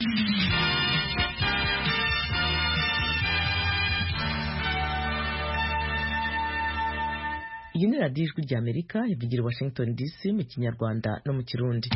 iyi ni radiyo ijwi rya amerika ivugira i washington dc mu kinyarwanda no mu kirundi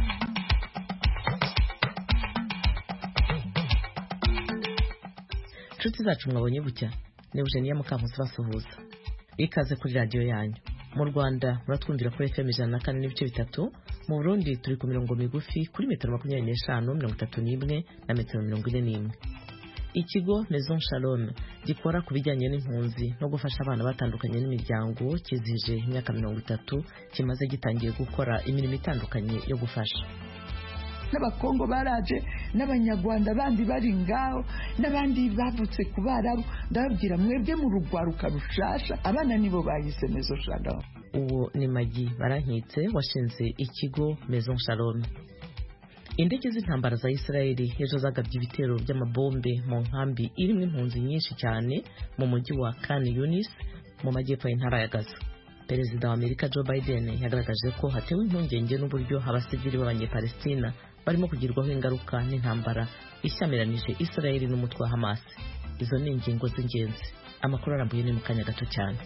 inshuti zacu mwabonye bucya ni eugenia mukankusi basuhuza ikaze kuri radiyo yanyu mu rwanda muratwumvira kuri fm ijana na kane n'ibice bitatu mu burundi turi ku mirongo migufi kuri metero makumyabiri n'eshanu mirongo itatu n'imwe na metero mirongo ine n'imwe ikigo maison shalom gikora ku bijyanye n'impunzi no gufasha abana batandukanye n'imiryango kizihije imyaka mirongo itatu kimaze gitangiye gukora imirimo itandukanye yo gufasha n'abakongo baraje n'abanyarwanda bandi bari ngaho n'abandi bavutse ku barabu ndababwira mwebwe mu rugwaruka rushasha abana nibo bahise mezo shalom uwo ni magi barankitse washinze ikigo maison shalom indege z'intambara za isirayeli ejo zagabye ibitero by'amabombe mu nkambi irimo impunzi nyinshi cyane mu mujyi wa kan yunis mu majyepfo y'intara ya gaza perezida wa amerika joe biden yagaragaje ko hatewe impungenge n'uburyo abasivili b'abanyepalestina barimo kugirwaho ingaruka n'intambara ishyamiranyije isirayeli n'umutwe wa hamas izo ni ingingo z'ingenzi amakuru arambuye ni mu kanya gato cyane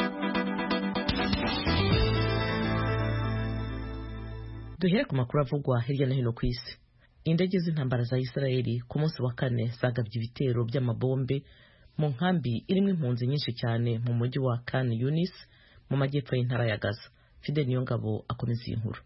duhere ku makuru avugwa hirya no hino ku isi indege z'intambara za isirayeli ku munsi wa kane zagabye ibitero by'amabombe mu nkambi irimo impunzi nyinshi cyane mu mujyi wa kan yunis mu majyepfo y'intara ya gaza fide niyongabo akomeza iyi nkuru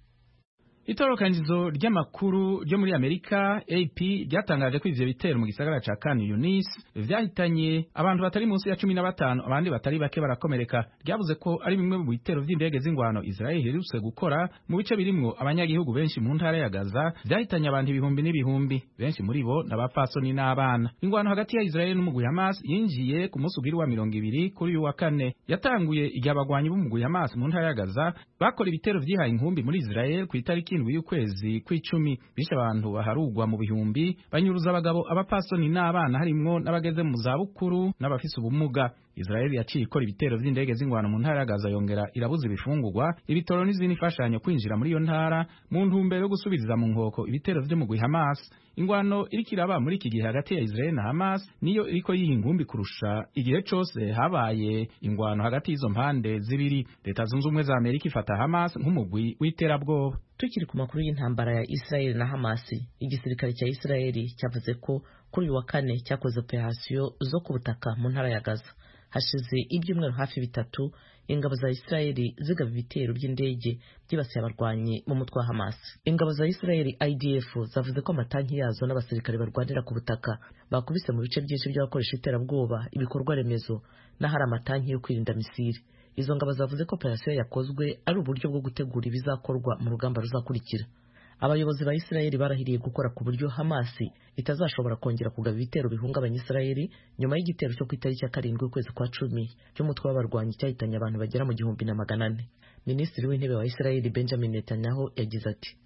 itorokanizo ry'amakuru ryo muri amerika ap ryatangaje ko ivyo bitero mu gisagara ca kan yunis vyahitanye abantu batari munsi ya cumi na batanu abandi batari bake barakomereka ryavuze ko ari bimwe mu bitero vy'indege z'ingwano israeli iherutse gukora mu bice birimwo abanyagihugu benshi mu ntara ya gaza vyahitanye abantu ibihumbi n'ibihumbi benshi muri bo n'abapfasoni n'abana ingwano hagati ya israeli n'umugwi hamas yinjiye ku munsi ugiri wa mirongo ibiri kuri uyu wa kane yatanguye igihe abagwanyi b'umugwi hamas mu ntara ya gaza bakora ibitero vyihaye inkumbi muri israeli ku itariki indwi y'ukwezi kw'icumi bishe abantu baharugwa mu bihumbi banyuruza abagabo abapasoni n'abana harimwo n'abageze mu zabukuru n'abafise ubumuga Israeli yaciye ikora ibitero vy'indege z'ingwano mu ntara ya Gaza yongera irabuza ibifungurwa ibitoro n'izindi mfashanyo kwinjira muri iyo ntara mu ntumbero yo gusubiriza mu nkoko ibitero vyo mu Hamas ingwano iriko iraba muri iki gihe hagati ya Israeli na Hamas niyo iriko yiha ingumbi kurusha igihe cose habaye ingwano hagati y'izo mpande zibiri leta zunze ubumwe za Amerika ifata Hamas nk'umugwi w'iterabwoba tukiri ku makuru y'intambara ya Israeli na Hamas igisirikare cya Israeli cyavuze ko kuri uyu wa kane cyakoze operasiyo zo ku butaka mu ntara ya Gaza hashize ibyumweru hafi bitatu ingabo za Israeli zigaba ibitero by'indege byibasiye abarwanyi mu mutwe wa Hamas. Ingabo za Israeli IDF zavuze ko amatanki yazo n'abasirikare barwanira ku butaka bakubise mu bice byinshi by'abakoresha iterabwoba ibikorwa remezo n'ahari amatanki yo kwirinda misiri. Izo ngabo zavuze ko operasiyo yakozwe ari uburyo bwo gutegura ibizakorwa mu rugamba ruzakurikira. abayobozi ba Israeli barahiriye gukora ku buryo Hamasi itazashobora kongera kugaba ibitero bihungabanya Israeli nyuma y'igitero cyo ku itariki ya karindwi ukwezi kwa cumi cy'umutwe w'abarwanyi cyahitanye abantu bagera mu gihumbi na magana ane minisitiri w'intebe wa Israeli Benjamin Netanyahu yagize ati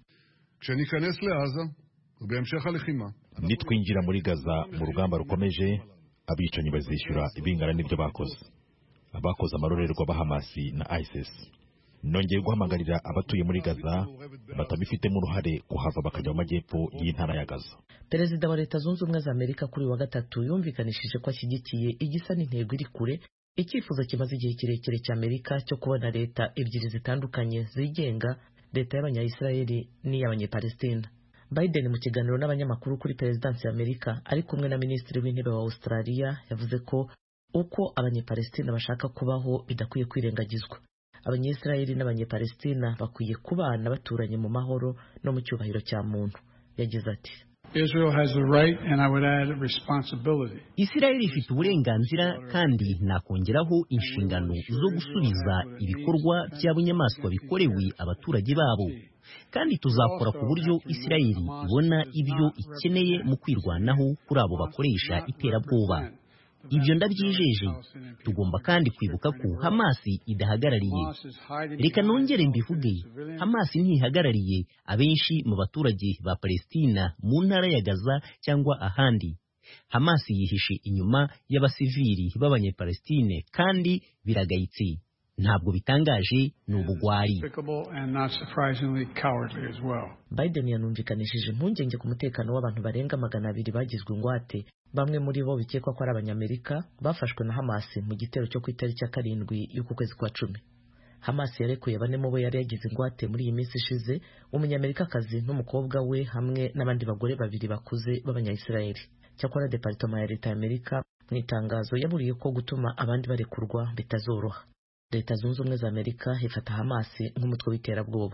nitwinjira muri Gaza mu rugamba rukomeje abicanyi bazishyura ibingana n'ibyo bakoze abakoze amarorerwa ba Hamasi na ISIS nongeye guhamagarira abatuye muri Gaza batabifitemo uruhare kuhava bakajya mu majyepfo y'intara ya Gaza perezida wa leta zunze ubumwe za amerika kuri uyu wa gatatu yumvikanishije ko ashyigikiye igisa n'intego iri kure icyifuzo kimaze igihe kirekire cya amerika cyo kubona leta ebyiri zitandukanye zigenga leta y'abanyayisirayeli n'iy'abanyepalestina biden mu kiganiro n'abanyamakuru kuri perezidansi ya amerika ari kumwe na minisitiri w'intebe wa australia yavuze ko uko abanyepalestina bashaka kubaho bidakwiye kwirengagizwa abanyisirayeli n'abanyepalestina bakwiye kubana baturanye mu mahoro no mu cyubahiro cya muntu yagize ati isirayeli ifite uburenganzira kandi nakongeraho inshingano zo gusubiza ibikorwa by'abunyamaswa bikorewe abaturage babo kandi tuzakora ku buryo isirayeli ibona ibyo ikeneye mu kwirwanaho kuri abo bakoresha iterabwoba ibyo ndabyijeje tugomba kandi kwibuka ko hamasi idahagarariye reka nongere mbivuge hamasi ntihagarariye abenshi mu baturage ba palestina mu ntara ya gaza cyangwa ahandi hamasi yihishe inyuma y'abasivili b'abanyepalestine kandi biragayitse ntabwo bitangaje ni ubugwari biden yanumvikanishije impungenge ku mutekano w'abantu barenga magana abiri bagizwe ingwate bamwe muri bo bikekwa ko ari abanyamerika bafashwe na hamasi mu gitero cyo ku itariki ya karindwi y'uku kwezi kwa cumi hamasi yarekuye bane mu bo yari yagize ingwate muri iyi minsi ishize umunyamerikakazi n'umukobwa we hamwe n'abandi bagore babiri bakuze b'abanyayisirayeli cyakora deparitoma ya leta y'amerika mu itangazo yaburiye ko gutuma abandi barekurwa bitazoroha leta zunze ubumwe za amerika ifata hamasi nk'umutwe w'iterabwoba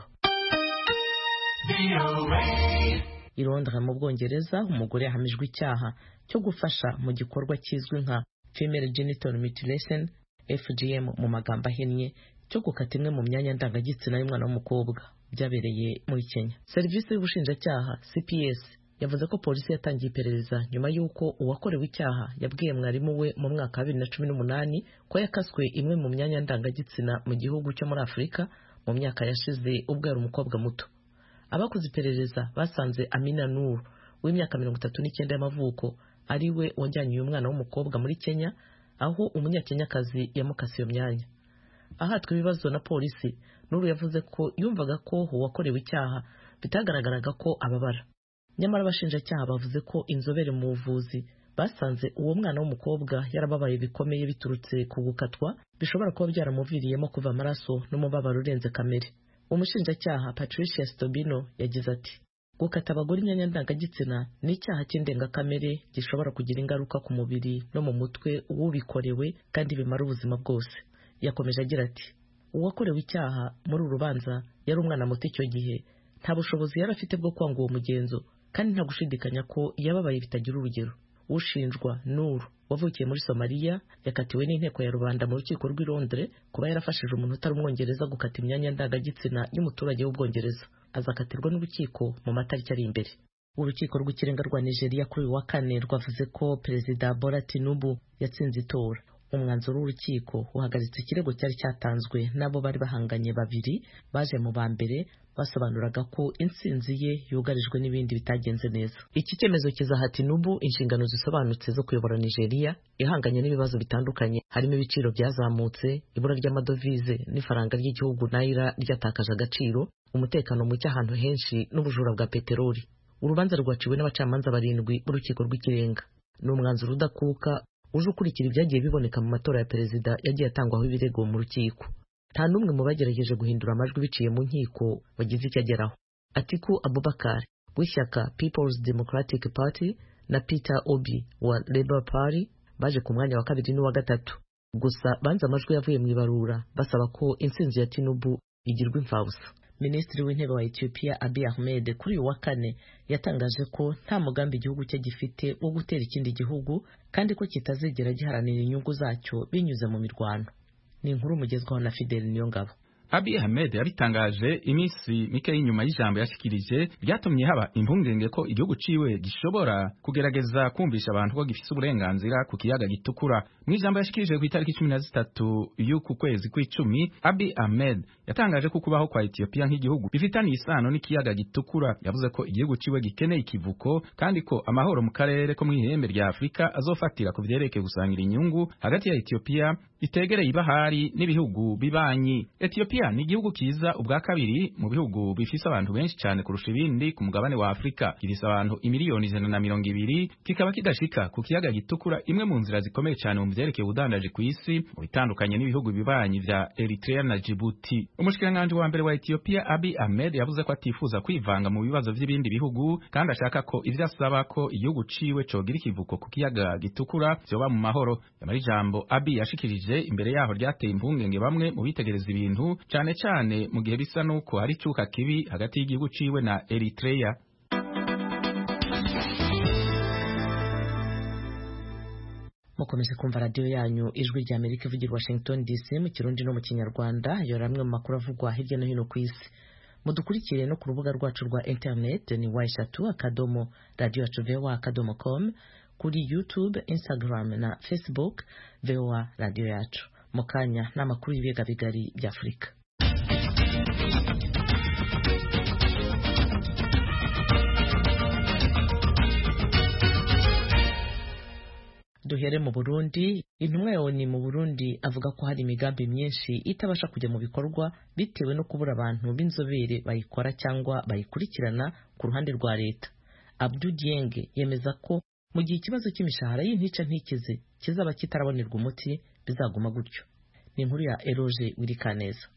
i londres mu bwongereza umugore yahamijwe icyaha cyo gufasha mu gikorwa kizwi nka female genital mutilation fgm mu magambo ahinnye cyo gukata imwe mu myanya ndangagitsina y'umwana w'umukobwa byabereye muri kenya serivisi y'ubushinjacyaha cps yavuze ko polisi yatangiye iperereza nyuma y'uko uwakorewe icyaha yabwiye mwarimu we mu mwaka wa bibiri na cumi n'umunani ko yakaswe imwe mu myanya ndangagitsina mu gihugu cyo muri afurika mu myaka yashize ubwo yari umukobwa muto abakoze iperereza basanze amina nur w'imyaka mirongo itatu n'icyenda y'amavuko ari we wajyanye uyu mwana w'umukobwa muri kenya aho umunyakenyakazi yamukase iyo myanya ahatwe ibibazo na polisi nuru yavuze ko yumvaga ko uwakorewe icyaha bitagaragaraga ko ababara nyamara abashinjacyaha bavuze ko inzobere mu buvuzi basanze uwo mwana w'umukobwa yarababaye bikomeye biturutse ku gukatwa bishobora kuba byaramuviriyemo kuva amaraso n'umubabaro urenze kamere umushinjacyaha patricia stobino yagize ati gukata abagore imyanya ndangagitsina ni icyaha cy'indengakamere gishobora kugira ingaruka ku mubiri no mu mutwe w'ubikorewe kandi bimara ubuzima bwose yakomeje agira ati uwakorewe icyaha muri uru rubanza yari umwana muto icyo gihe nta bushobozi yari afite bwo kwanga uwo mugenzo kandi nta gushidikanya ko yababaye bitagira urugero ushinjwa nuru wavukiye muri somaliya yakatiwe n'inteko ya rubanda mu rukiko rw'i londres kuba yarafashije umuntu utari umwongereza gukata imyanya ndangagitsina y'umuturage w'ubwongereza azakatirwa n'urukiko mu matariki ari imbere urukiko rw'ikirenga rwa nigeria kuri uyu wa kane rwavuze ko perezida bola tinubu yatsinze itora umwanzuro w'urukiko uhagaritse ikirego cyari cyatanzwe n'abo bari bahanganye babiri baje mu ba mbere basobanuraga ko intsinzi ye yugarijwe n'ibindi bitagenze neza iki cyemezo kizaha tinubu inshingano zisobanutse zo kuyobora nigeria ihanganye n'ibibazo bitandukanye harimo ibiciro byazamutse ibura ry'amadovize n'ifaranga ry'igihugu nayira ryatakaje agaciro umutekano muke ahantu henshi n'ubujura bwa peteroli urubanza rwaciwe n'abacamanza barindwi b'urukiko rw'ikirenga ni umwanzuro udakuka uje ukurikira ibyagiye biboneka mu matora ya perezida yagiye atangwaho ibirego mu rukiko nta n'umwe mu bagerageje guhindura amajwi biciye mu nkiko wagize icyo ageraho atiku abubakar w'ishyaka people's democratic party na peter obi wa labour party baje ku mwanya wa kabiri n'uwa gatatu gusa banze amajwi yavuye mu ibarura basaba ko intsinzi ya tinubu igirwa imfabusa minisitiri w'intebe wa Ethiopia Abiy Ahmed kuri uyu wa kane yatangaje ko nta mugambi igihugu cye gifite wo gutera ikindi gihugu kandi ko kitazigera giharanira inyungu zacyo binyuze mu mirwano ni inkuru mugezwaho na Fidel Niyongabo Abiy Ahmed yabitangaje iminsi mike y'inyuma y'ijambo yashikirije ryatumye haba impungenge ko igihugu ciwe gishobora kugerageza kumvisha abantu ko gifise uburenganzira ku kiyaga gitukura mu ijambo yashikirije ku itariki cumi na zitatu y'uku kwezi kw'icumi Abiy Ahmed yatangaje ko kubaho kwa Ethiopia nk'igihugu bifitaniye isano n'ikiyaga gitukura yavuze ko igihugu ciwe gikeneye ikivuko kandi ko amahoro mu karere ko mu ihembe rya Afurika azofatira ku vyerekeye gusangira inyungu hagati ya Ethiopia itegereye ibahari n'ibihugu bibanyi Ethiopia ni igihugu kiza ubwa kabiri mu bihugu bifise abantu benshi cyane kurusha ibindi ku mugabane wa Afurika gifise abantu imiliyoni ijana na mirongo ibiri kikaba kidashika ku kiyaga gitukura imwe mu nzira zikomeye cyane mu vyerekeye ubudandaji ku isi mu bitandukanye n'ibihugu bibanyi vya Eritrea na Djibouti umushikiranganji wa mbere wa Ethiopia Abiy Ahmed yavuze ko atifuza kwivanga mu bibazo vy'ibindi bihugu kandi ashaka ko ivyo asaba ko igihugu ciwe cogira ikivuko ku kiyaga gitukura vyoba mu mahoro yamara ijambo Abiy yashikirije imbere yaho ryateye impungenge bamwe mu bitegereza ibintu cyane cyane mu gihe bisa nuko hari icuka kibi hagati y'igihugu ciwe na Eritrea mukomeje kumva radiyo yanyu ijwi rya amerika ivugira washington dc mu kirundi no mu kinyarwanda yora amwe mu makuru avugwa hirya no hino ku isi mudukurikire no ku rubuga rwacu rwa internet ni wa eshatu akadomo radiyo yacu voa akadomo com kuri youtube instagram na facebook voa radiyo yacu mu kanya ni amakuru y'ibiyaga bigari bya afurika duhere mu burundi intumwa ya oni mu burundi avuga ko hari imigambi myinshi itabasha kujya mu bikorwa bitewe no kubura abantu b'inzobere bayikora cyangwa bayikurikirana ku ruhande rwa leta abdu dienge yemeza ko mu gihe ikibazo cy'imishahara y'intica ntikize kizaba kitarabonerwa umuti bizaguma gutyo ni inkuru ya eroge wirikaneza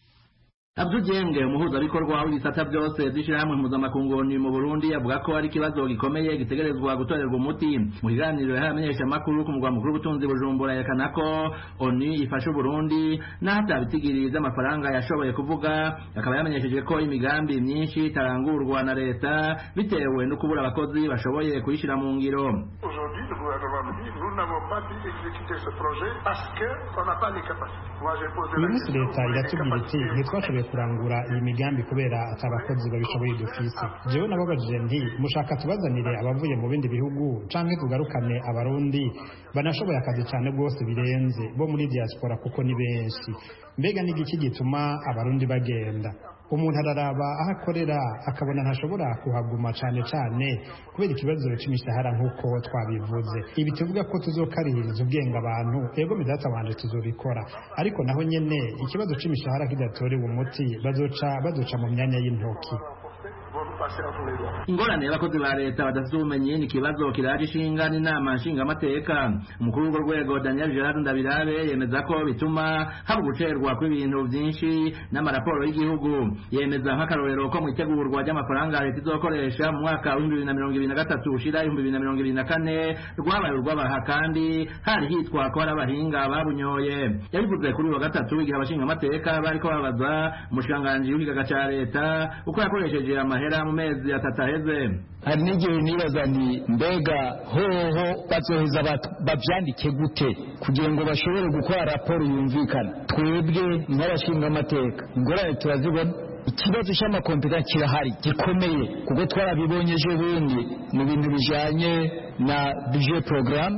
Abdugenge umuhuzabikorwa w'ibisata byose by'ishyirahamwe mpuzamakungu mu Burundi avuga ko ari ikibazo gikomeye gitegerezwa gutorerwa umuti mu kiganiro yahaye abamenyeshamakuru ku mugwa mukuru w'ubutunzi Bujumbura yerekana ko ONU ifasha Burundi n'aho atabitigiri by'amafaranga yashoboye kuvuga akaba yamenyesheje ko imigambi myinshi itarangurwa na leta bitewe no kubura abakozi bashoboye kuyishyira mu ngiro Aujourd'hui, le gouvernement me dit nous n'avons pas pu exécuter ce projet parce qu'on n'a pas les capacités. Moi, j'ai posé uyu la munsi question leta pour les iratubwira iti capacités. ntitwashoboye kurangura iyi migambi kubera ati abakozi babishoboye dufise jewe nababajije nti mushaka tubazanire abavuye mu bindi bihugu canke tugarukane abarundi banashoboye akazi cane rwose birenze bo muri diaspora kuko ni benshi mbega n'igiki gituma abarundi bagenda umuntu araraba aho akorera akabona ntashobora kuhaguma cane cane kubera ikibazo c'imishahara nk'uko twabivuze ibi tuvuga ko tuzokaririza ubwenge abantu yego midata wanje tuzobikora ariko naho nyene ikibazo c'imishahara kidatorewe umuti bazoca bazoca mu myanya y'intoki Vont nous passer entre les doigts. ingorane y'abakozi ba leta badafite ubumenyi ni ikibazo kiraje ishinga n'inama nshingamateka umukuru w'urwo rwego daniel gerard ndabirabe yemeza ko bituma haba ugucerwa kw'ibintu byinshi n'amaraporo y'igihugu yemeza nk'akarorero ko mu itegurwa ry'amafaranga leta izokoresha mu mwaka w'ibihumbi bibiri na mirongo ibiri na gatatu ushira ibihumbi bibiri na mirongo ibiri na kane rwabaye urw'abaha kandi hari hitwa ko hari abahinga babunyoye yabivuze kuri uyu wa gatatu igihe abashingamateka bariko babaza umushikiranganji w'ikigaga ca leta uko yakoresheje amahera mu mezi atatu aheze hari n'igihe nibaza nti mbega hoho bazoheza bat- bavyandike gute kugira ngo bashobore gukora raporo yumvikana twebwe nk'abashinga amateka ingorane turazibona ikibazo cy'amakompeta kirahari gikomeye kuko twarabibonye ejo bundi mu bintu bijanye na budget programme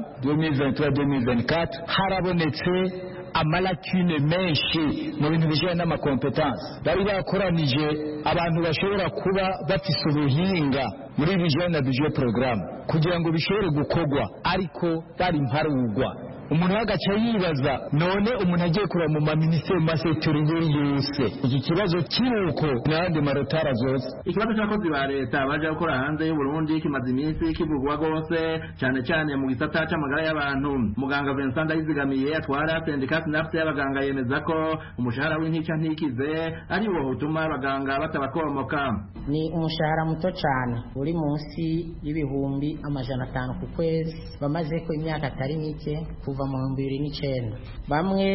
2023-2024 harabonetse amalakune menshi mu bintu bijanye n'amakompetansi bari bakoranije abantu bashobora kuba bafise ubuhinga muri bijanye na budget programme kugira ngo bishobore gukorwa ariko bari mparugwa umuntu agaca yibaza none umuntu agiye kureba mu maminisiteri mu masekiteri yari yose iki kibazo kiruko n'ayandi marotara zose ikibazo cy'abakozi ba leta baje gukora hanze y'uburundi kimaze iminsi kivugwa rwose cyane cyane mu gisata c'amagara y'abantu muganga vincent ndayizigamiye atwara sendika sinafuse y'abaganga yemeza ko umushahara w'intica ntikize ari wo utuma abaganga batabakomoka ni umushahara muto cyane uri munsi y'ibihumbi amajana atanu ku kwezi bamaze ko imyaka atari mike kuva mu bihumbi bibiri n'icyenda bamwe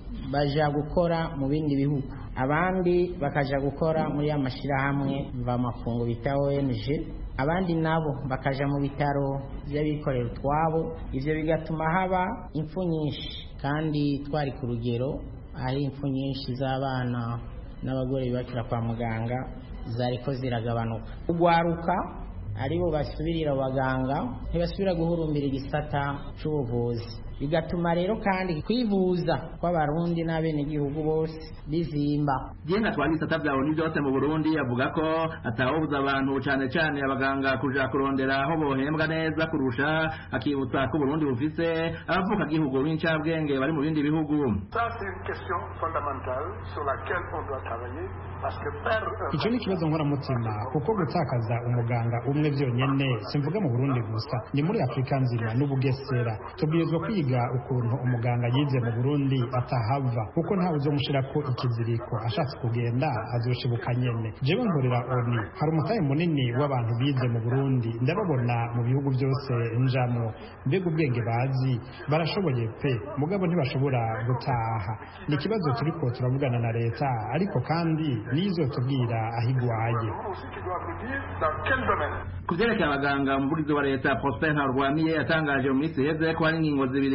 baja gukora mu bindi bihugu abandi bakaja gukora muri ya mashyirahamwe mvamakungu bita ONG abandi nabo bakaja mu bitaro by'abikorera utwabo ibyo bigatuma haba impfu nyinshi kandi twari ku rugero hari impfu nyinshi z'abana n'abagore bibakira kwa muganga zariko ziragabanuka ugwaruka aribo basubirira abaganga ntibasubira guhurumbira igisata c'ubuvuzi bigatuma rero kandi kwivuza kw'abarundi n'abenegihugu bose bizimba Jenga twari ibisata bya ONU byose mu Burundi avuga ko atawobuza abantu cyane cyane abaganga kuja kurondera aho bohembwa neza kurusha akibutsa ko Burundi bufise abavuka gihugu b'incabwenge bari mu bindi bihugu Ça, c'est une question fondamentale sur laquelle on doit travailler parce que perdre un icyo ni ikibazo nkoramutima kuko gutakaza umuganga umwe byonyine simvuga mu burundi gusa ni muri afurika nzima n'ubugesera tubwirizwa kwiga ukuntu umuganga yize mu burundi atahava kuko ntawe uzomushira ko ikiziriko ashatse kugenda azoshibuka nyene jewe nkorera oni hari umutahe munini w'abantu bize mu burundi ndababona mu bihugu byose njamwo mbega ubwenge bazi barashoboye pe mugabo ntibashobora gutaha ni ikibazo turiko turavugana na leta ariko kandi nizotubwira aho igwaye Vous aussi qui doit vous dire dans quel domaine ku byerekeye abaganga umuvugizi wa leta Prosper Ntarwamiye yatangaje mu minsi iheze ko hari ingingo zibiri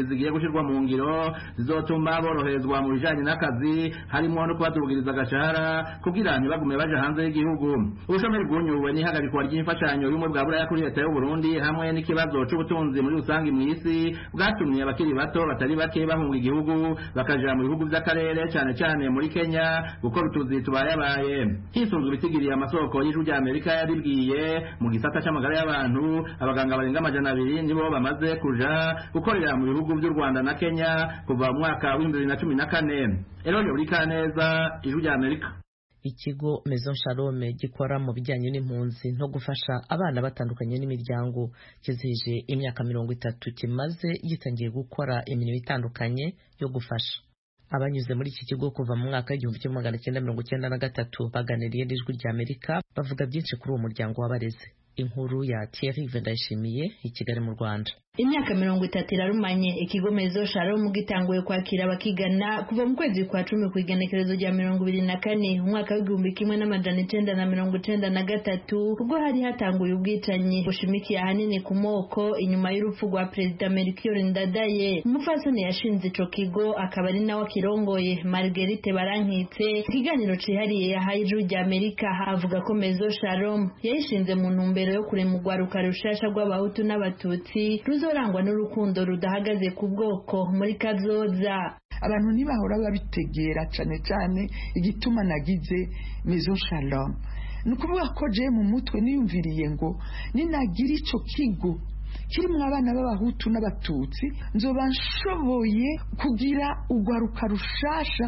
zibiri zigiye gushyirwa mu ngiro zizotuma boroherezwa mu bijanye n'akazi harimo no kubatubwiriza agashahara kugira ntibagume baja hanze y'igihugu ubushomeri bwunyuwe n'ihagarikwa ry'imfashanyo y'ubumwe bwa buraya kuri leta y'u Burundi hamwe n'ikibazo c'ubutunzi muri rusange mw'isi bwatumye abakiri bato batari bake bahunga igihugu bakaja mu bihugu vy'akarere cane cane muri Kenya gukora utuzi tubayabaye hisunzwe ibitigiriye amasoko y'ijwi rya Amerika yaribwiye mu gisata c'amagara y'abantu abaganga barenga amajana abiri nibo bamaze kuja gukorera mu bihugu vy'u Rwanda na Kenya kuva mu mwaka w'ibihumbi bibiri na cumi na kane Eroge Burikaneza ijwi rya Amerika ikigo Maison Shalome gikora mu bijyanye n'impunzi no gufasha abana batandukanye n'imiryango kizihije imyaka mirongo itatu kimaze gitangiye gukora imirimo itandukanye yo gufasha abanyuze muri iki kigo kuva mu mwaka w'igihumbi kimwe magana cyenda mirongo icyenda na gatatu baganiriye n'ijwi rya Amerika bavuga byinshi kuri uwo muryango w'abarezi inkuru ya Thierry Vendayishimiye i Kigali mu Rwanda imyaka mirongo itatu irarumanye ikigo mezo shalom gitanguye kwakira abakigana kuva mu kwezi kwa cumi ku igenekerezo rya mirongo ibiri na kane umwaka w'igihumbi kimwe n'amajana icenda na mirongo icenda na gatatu ubwo hari hatanguye ubwicanyi bushimikiye ahanini ku moko inyuma y'urupfu rwa perezida melchior ndadaye umupfasoni yashinze ico kigo akaba ari nawe akirongoye marguerite barankitse ikiganiro cihariye yahaye ijwi rya amerika avuga ko mezo shalom yayishinze mu ntumbero yo kurema urwaruka rushasha rw'abahutu n'abatutsi ruzorangwa n'urukundo rudahagaze ku bwoko muri kazoza abantu ntibahora babitegera cyane cyane igituma nagize mezo shalom ni ukuvuga ko je mu mutwe niyumviriye ngo ninagira ico kigo kirimo abana b'abahutu n'abatutsi nzoba nshoboye kugira urwaruka rushasha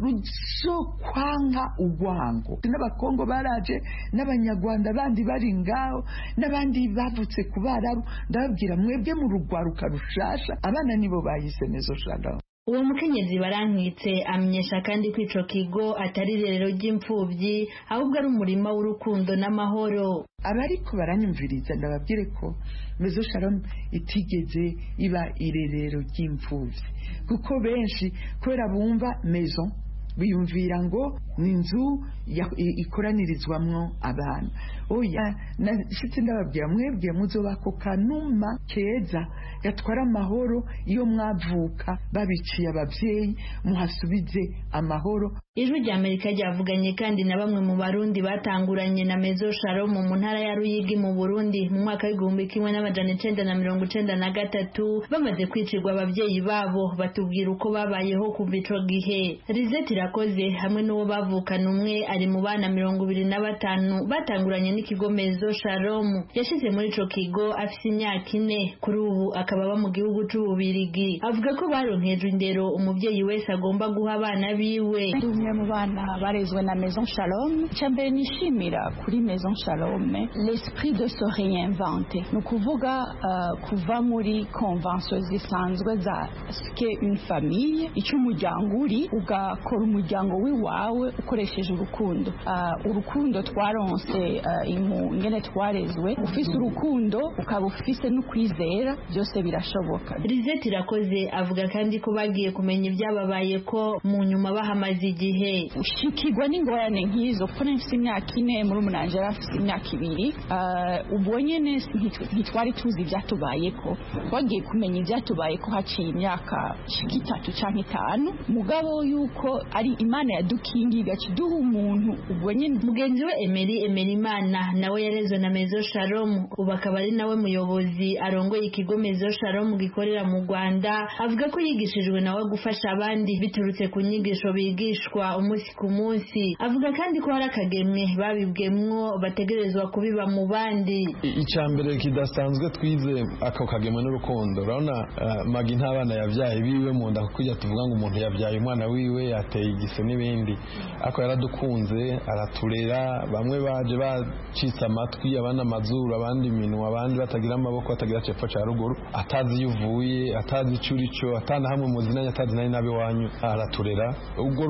ruzokwanga urwango n'abakongo baraje n'abanyarwanda bandi bari ngaho n'abandi bavutse ku barabu ndababwira mwebwe mu rugwaruka rushasha abana nibo bahise mezo shalom uwo mukenyezi barankitse amenyesha kandi ko ico kigo atari irerero ry'imfuvyi ahubwo ari umurima w'urukundo n'amahoro abariko baranyumviriza ndababwire ko mezo shalom itigeze iba irerero ry'imfuvyi kuko benshi kubera bumva mezo biyumvira ngo ni inzu ikoranirizwamwo abana oya nashitse ndababwira mwebwe muzoba ako kanuma keza gatwara amahoro iyo mwavuka babiciye abavyeyi muhasubize amahoro ijwi rya amerika ryavuganye kandi na bamwe mu barundi batanguranye na mezo shalom mu ntara ya ruyigi mu burundi mu mwaka w'igihumbi kimwe n'amajana icenda na mirongo icenda na gatatu bamaze kwicirwa abavyeyi babo batubwira uko babayeho kuva ico gihe rizeti irakoze hamwe n'uwo bavukana umwe ari mu bana mirongo ibiri na batanu batanguranye n'ikigo mezo shalom yashize muri ico kigo afise imyaka ine kuri ubu akaba aba mu gihugu c'ububirigi avuga ko baronkejwe indero umuvyeyi wese agomba guha abana biwe umwe mu bana barezwe na maison shalom icya mbere nishimira kuri maison shalom l'esprit de se réinventer ni ukuvuga uh, kuva muri convention zisanzwe za ske une famille icyo umuryango uri ugakora umuryango w'iwawe ukoresheje urukundo uh, urukundo twaronse uh, ingene twarezwe ufise urukundo ukaba ufise n'ukwizera byose birashoboka rizeti irakoze avuga kandi ko bagiye kumenya ibyababaye ko mu nyuma bahamaze igihe ushikirwa n'ingorane nk'izo kuko nafite imyaka ine muri umunanje yari afite imyaka ibiri ubwo nyine ntitwari tuzi ibyatubayeko twagiye kumenya ibyatubayeko haciye imyaka shika itatu cyangwa itanu mugabo yuko ari imana yadukingiye igakiduha umuntu ubwo nyine mugenzi we emeri emeri imana nawe yarezwe na mezo shalom ubu akaba ari nawe muyobozi arongoye ikigo mezo shalom gikorera mu rwanda avuga ko yigishijwe nawe gufasha abandi biturutse ku nyigisho bigishwa umunsi ku munsi avuga kandi ko hari akagemwe babibwemwo bategerezwa kubiba mu bandi icya mbere kidasanzwe twize ako kagemwe n'urukundo urabona magi nta bana yabyaye biwe mu nda kuko tuvuga ngo umuntu yabyaye umwana wiwe yateye igise n'ibindi ariko yaradukunze araturera bamwe baje bacitse amatwi abandi amazuru abandi iminwa abandi batagira amaboko batagira cepfo cya ruguru atazi iyo uvuye atazi icyo uri cyo atana hamwe muzinanye atazi nari nabi wanyu araturera ubwo rukundo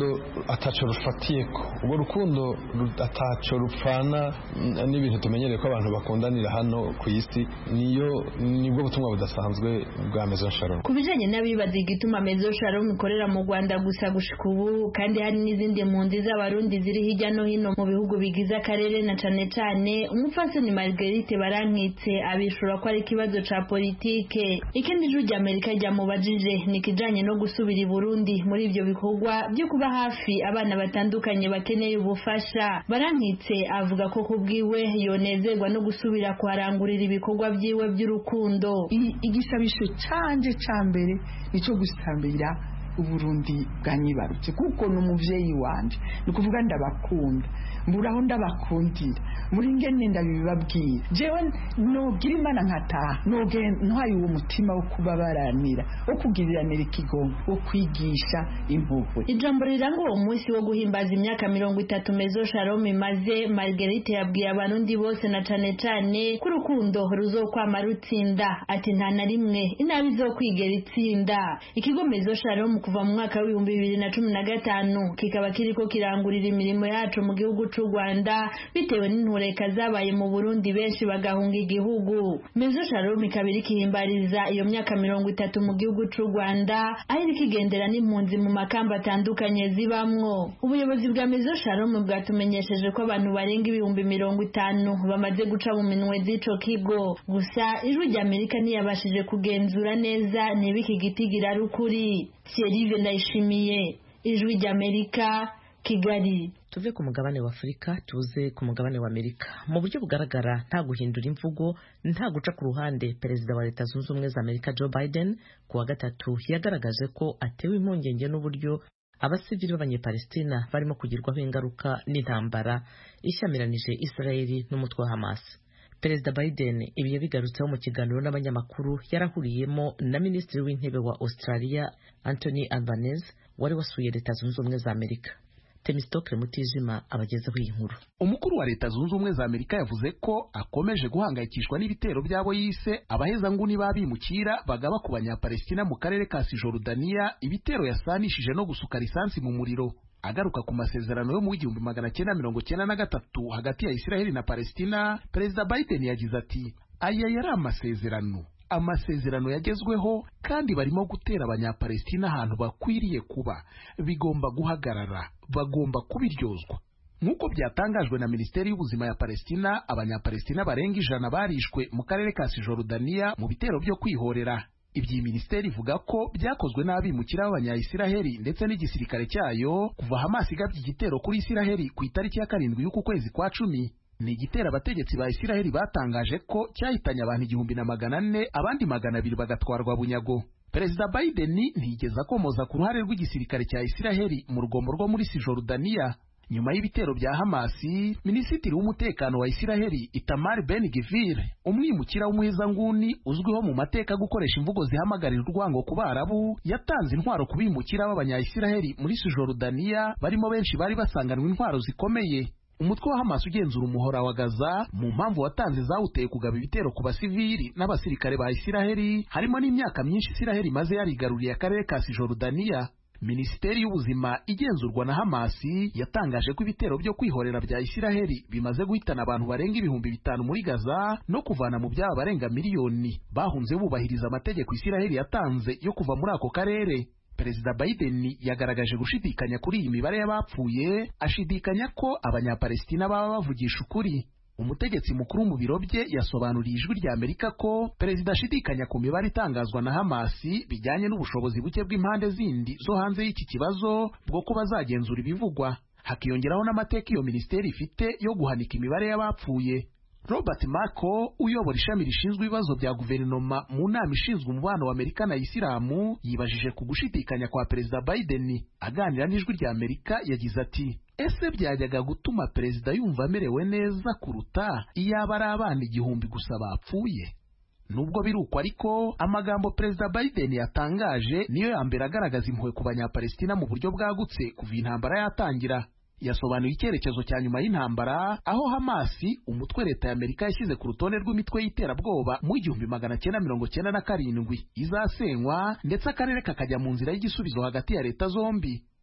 rukundo ataco rufatiyeko urwo rukundo ataco rupfana n'ibintu tumenyereye ko abantu bakundanira hano ku isi niyo nibwo butumwa budasanzwe bwa Maison Shalom ku bijanye n'abibaza igituma Maison Shalom ikorera mu Rwanda gusa gushika ubu kandi hari n'izindi mpunzi z'abarundi ziri hirya no hino mu bihugu bigize akarere na cane cane umupfasoni Marguerite Barankitse abishura ko ari ikibazo ca politike ikindi juru rya Amerika ryamubajije ni kijanye no gusubira i Burundi muri ivyo bikorwa byo kuba hafi abana batandukanye bakeneye ubufasha Barankitse avuga ko kubwiwe yonezerwa no gusubira kuharangurira ibikorwa vyiwe by'urukundo igisabisho canje ca mbere nico gusambira uburundi bwanyibarutse kuko ni umuvyeyi wanje ni ukuvuga ndabakunda mburaho ndabakundira muri ngene ndabibabwira jewe nogira imana nkataha ntwaye uwo mutima wo kubabaranira wo kugiriranira ikigongo wo kwigisha impuhwe ijambo riranga uwo munsi wo guhimbaza imyaka mirongo itatu mezo shalom imaze margarite yabwiye abarundi bose na cane cane ko urukundo ruzokwama rutsinda ati nta na rimwe inabi izokwigera itsinda ikigo mezo shalom kuva mu mwaka w'ibihumbi bibiri na cumi na gatanu kikaba kiriko kirangurira imirimo yacu mu gihugu c'u Rwanda bitewe n'intureka zabaye mu Burundi benshi bagahunga igihugu Mezo Shalom ikaba iriko ihimbariza iyo myaka mirongo itatu mu gihugu c'u Rwanda aho iriko igendera n'impunzi mu makamba atandukanye zibamwo ubuyobozi bwa Mezo Shalom bwatumenyesheje ko abantu barenga ibihumbi mirongo itanu bamaze guca mu minwe z'ico kigo gusa ijwi rya Amerika ntiyabashije kugenzura neza niba iki giti gira rukuri Thierry Ndayishimiye ijwi rya Amerika Kigali tuve ku mugabane wa Afurika tuze ku mugabane wa Amerika mu buryo bugaragara nta guhindura imvugo nta guca ku ruhande perezida wa leta zunze ubumwe za Amerika Joe Biden ku wa gatatu yagaragaje ko atewe impungenge n'uburyo abasivili b'abanyepalestina barimo kugirwaho ingaruka n'intambara ishyamiranyije Israeli n'umutwe wa Hamas perezida Biden ibi yabigarutseho mu kiganiro n'abanyamakuru yarahuriyemo na minisitiri w'intebe wa Australia Anthony Albanese wari wasuye leta zunze ubumwe za Amerika Temistokle Mutijima abagezeho iyi nkuru umukuru wa leta zunze ubumwe za Amerika yavuze ko akomeje guhangayikishwa n'ibitero by'abo yise abahezanguni b'abimukira bagaba ku banyapalestina mu karere ka Cisjordania ibitero yasanishije no gusuka lisansi mu muriro agaruka ku masezerano yo mu w'igihumbi magana cyenda mirongo cyenda na gatatu hagati ya Israeli na Palestina perezida Biden yagize ati aya yari amasezerano amasezerano yagezweho kandi barimo gutera abanyapalestina ahantu bakwiriye kuba bigomba guhagarara bagomba kubiryozwa nk'uko byatangajwe na minisiteri y'ubuzima ya palestina abanyapalestina barenga ijana barishwe mu karere ka sijorudaniya mu bitero byo kwihorera ibyi minisiteri ivuga ko byakozwe n'abimukira b'abanyayisiraheli ndetse n'igisirikare cyayo kuva hamasi igabye igitero kuri isiraheli ku itariki ya karindwi y'uku kwezi kwa cumi ni igitero abategetsi ba Isiraheli batangaje ko cyahitanye abantu igihumbi na magana ane abandi magana abiri bagatwarwa bunyago perezida Biden ntiyigeze akomoza ku ruhare rw'igisirikare cya Isiraheli mu rugombo rwo muri Cisjordania nyuma y'ibitero bya Hamasi minisitiri w'umutekano wa Isiraheli Itamar Ben Gvir umwimukira w'umuhezanguni uzwiho mu mateka gukoresha imvugo zihamagarira urwango ku Barabu yatanze intwaro ku bimukira b'abanyayisiraheli muri Cisjordania barimo benshi bari basanganwe intwaro zikomeye umutwe wa Hamas ugenzura umuhora wa Gaza mu mpamvu watanze zawuteye kugaba ibitero ku basivili n'abasirikare ba Isiraheli harimo n'imyaka myinshi Isiraheli maze yarigaruriye akarere ka Cisjordania Minisiteri y'ubuzima igenzurwa na Hamasi yatangaje ko ibitero byo kwihorera bya Isiraheli bimaze guhitana abantu barenga ibihumbi bitanu muri Gaza no kuvana mu byaba barenga miliyoni bahunze bubahiriza amategeko Isiraheli yatanze yo kuva muri ako karere Perezida Biden yagaragaje gushidikanya kuri iyi mibare y'abapfuye ashidikanya ko abanyapalestina baba bavugisha ukuri umutegetsi mukuru mu biro bye yasobanuriye ijwi rya Amerika ko perezida ashidikanya ku mibare itangazwa na Hamasi bijyanye n'ubushobozi buke bw'impande zindi zo hanze y'iki kibazo bwo kuba zagenzura ibivugwa hakiyongeraho n'amateka iyo minisiteri ifite yo guhanika imibare y'abapfuye Robert Marco uyobora ishami rishinzwe ibibazo bya guverinoma mu nama ishinzwe umubano wa Amerika na Isilamu yibajije ku gushidikanya kwa perezida Biden aganira n'ijwi rya Amerika yagize ati ese byajyaga gutuma perezida yumva amerewe neza kuruta iyaba ari abana igihumbi gusa bapfuye nubwo biri uko ariko amagambo perezida Biden yatangaje niyo ya mbere agaragaza impuhwe ku banyapalestina mu buryo bwagutse kuva intambara yatangira yasobanuye icyerekezo cya nyuma y'intambara aho Hamasi umutwe leta ya Amerika yashyize ku rutonde rw'imitwe y'iterabwoba mu igihumbi magana cyenda mirongo cyenda na karindwi izasenywa ndetse akarere kakajya mu nzira y'igisubizo hagati ya leta zombi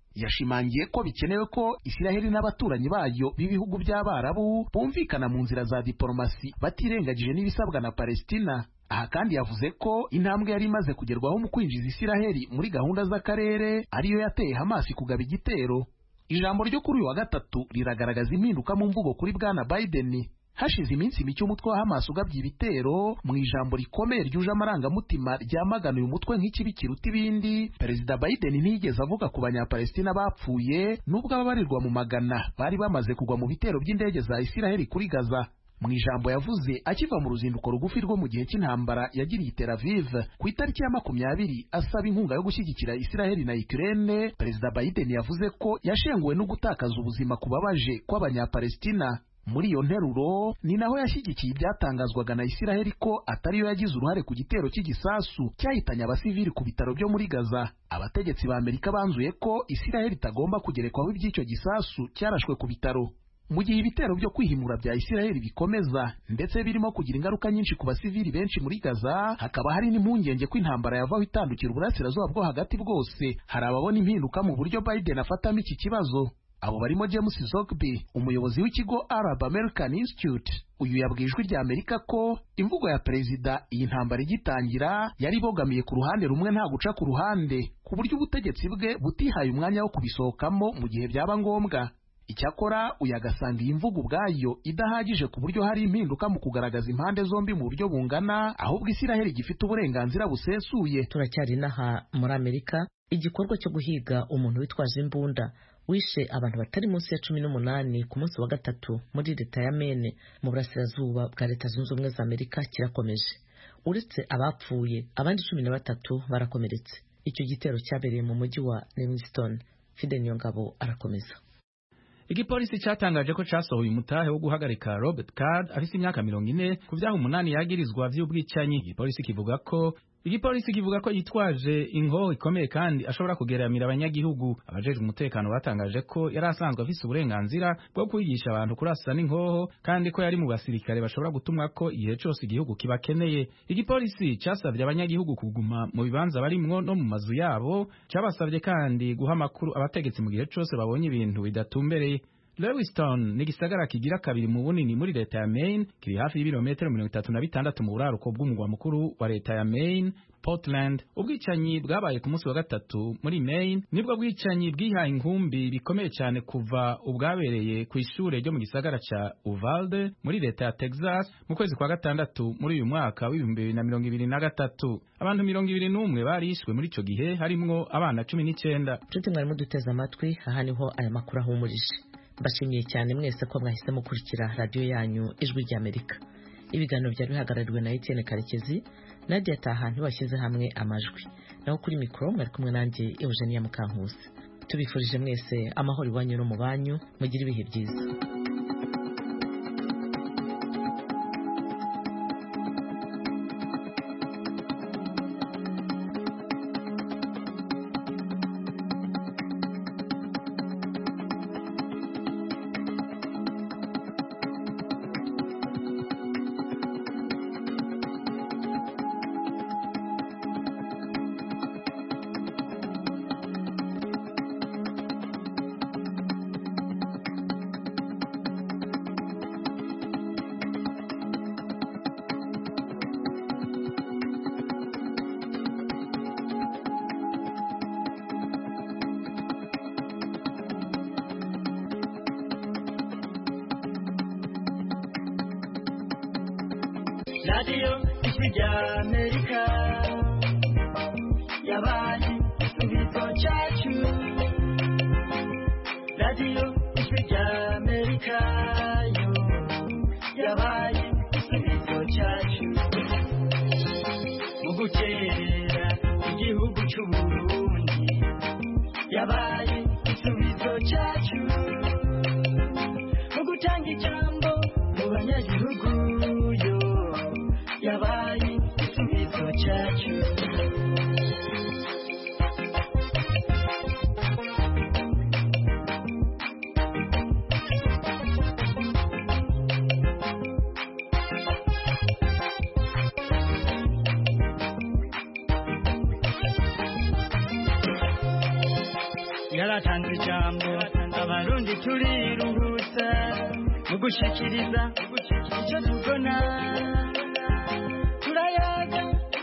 yashimangiye ko bikenewe ko isiraheli n'abaturanyi bayo b'ibihugu by'abarabu bumvikana mu nzira za diporomasi batirengagije n'ibisabwa na palestina aha kandi yavuze ko intambwe yari imaze kugerwaho mu kwinjiza isiraheli muri gahunda z'akarere ariyo yateye hamasi kugaba igitero ijambo ryo kuri uyu wa gatatu riragaragaza impinduka mu mvugo kuri bwana biden hashize iminsi mike umutwe wa Hamas ugabye ibitero mu ijambo rikomeye ryuje amarangamutima ryamagana uyu mutwe nk'ikibi kiruta ibindi perezida Biden ntiyigeze avuga ku banyapalestina bapfuye nubwo ababarirwa mu magana bari bamaze kugwa mu bitero by'indege za Isiraheli kuri Gaza mu ijambo yavuze akiva mu ruzinduko rugufi rwo mu gihe cy'intambara yagiriye Tel Aviv ku itariki ya makumyabiri asaba inkunga yo gushyigikira Isiraheli na Ukraine perezida Biden yavuze ko yashenguwe no gutakaza ubuzima kubabaje kw'abanyapalestina muri iyo nteruro ni naho yashyigikiye ibyatangazwaga na Isiraheli ko atariyo yagize uruhare ku gitero cy'igisasu cyahitanye abasivili ku bitaro byo muri Gaza abategetsi ba Amerika banzuye ko Isiraheli itagomba kugerekwaho iby'icyo gisasu cyarashwe ku bitaro mu gihe ibitero byo kwihimura bya Isiraheli bikomeza ndetse birimo kugira ingaruka nyinshi ku basivili benshi muri Gaza hakaba hari n'impungenge ko intambara yavaho itandukira uburasirazuba bwo hagati bwose hari ababona impinduka mu buryo Biden afatamo iki kibazo abo barimo James Zogby umuyobozi w'ikigo Arab American Institute uyu yabwiye ijwi rya Amerika ko imvugo ya perezida iyi ntambara igitangira yari ibogamiye ku ruhande rumwe nta guca ku ruhande ku buryo ubutegetsi bwe butihaye umwanya wo kubisohokamo mu gihe byaba ngombwa icyakora uyu agasanga iyi mvugo ubwayo idahagije ku buryo hari impinduka mu kugaragaza impande zombi mu buryo bungana ahubwo Isiraheli gifite uburenganzira busesuye turacyari inaha muri Amerika igikorwa cyo guhiga umuntu witwaje imbunda wishe abantu batari munsi ya cumi n'umunani ku munsi wa gatatu muri leta ya Maine mu burasirazuba bwa leta zunze ubumwe za Amerika kirakomeje uretse abapfuye abandi cumi na batatu barakomeretse icyo gitero cyabereye mu mujyi wa Livingston Fidel Niyongabo arakomeza igipolisi cyatangaje ko cyasohoye umutahe wo guhagarika Robert Card afite imyaka mirongo ine ku byaha umunani yagirizwa vy'ubwicanyi igipolisi kivuga ko igipolisi kivuga ko yitwaje inkoho ikomeye kandi ashobora kugeramira abanyagihugu abajejwe umutekano batangaje ko yari asanzwe afise uburenganzira bwo kwigisha abantu kurasa n'inkoho kandi ko yari mu basirikare bashobora gutumwa ko igihe cose igihugu kibakeneye igipolisi casavye abanyagihugu kuguma mu bibanza barimwo no mu mazu yabo cabasavye kandi guha amakuru abategetsi mu gihe cose babonye ibintu bidatumbereye Lewiston ni igisagara kigira kabiri mu bunini muri leta ya Maine kiri hafi y'ibirometero mirongo itatu na bitandatu mu buraruko bw'umugwa mukuru wa leta ya Maine Portland ubwicanyi bwabaye ku munsi wa gatatu muri Maine nibwo bwicanyi bwihaye inkumbi bikomeye cyane kuva ubwabereye ku ishure ryo mu gisagara ca Uvalde muri leta ya Texas mu kwezi kwa gatandatu muri uyu mwaka w'ibihumbi bibiri na mirongo ibiri na gatatu abantu mirongo ibiri n'umwe barishwe muri ico gihe harimwo abana cumi n'icenda nshuti mwarimu duteze amatwi aha niho aya makuru ahumurije mbashimiye cyane mwese ko mwahisemo gukurikira radiyo yanyu ijwi ry'amerika ibiganiro byari bihagarariwe na Etienne karekezi nadia taha ntibashyize hamwe amajwi naho kuri mikoro mwari kumwe nanjye eugenia mukankusi tubifurije mwese amahoro iwanyu no mu banyu mugire ibihe byiza radiyo ijwi rya amerika yabaye igisubizo cyacu radiyo ijwi rya amerika yo yabaye igisubizo cyacu mu gukerera igihugu cy'uburundi yabaye igisubizo cyacu mu gutanga ijambo mu banyagihugu yo yabaye igisubizo cyacu yaratanze ijambo abarundi turiruhutsa mu gushikiriza icyo tubona turayaga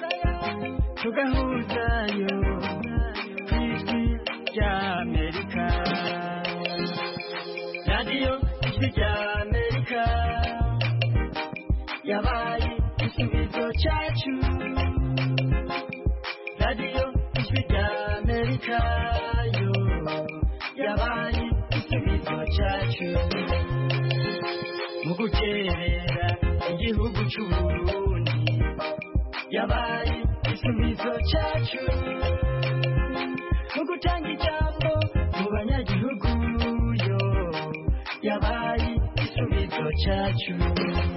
tugahuzayo ku ijwi rya amerika radiyo ijwi rya amerika yabaye igisubizo cyacu radiyo ijwi rya amerika yo yabaye igisubizo cyacu mu guterera igihugu cy'uburundi yabaye igisubizo cyacu mu gutanga ijambo mu banyagihugu yo yabaye igisubizo cyacu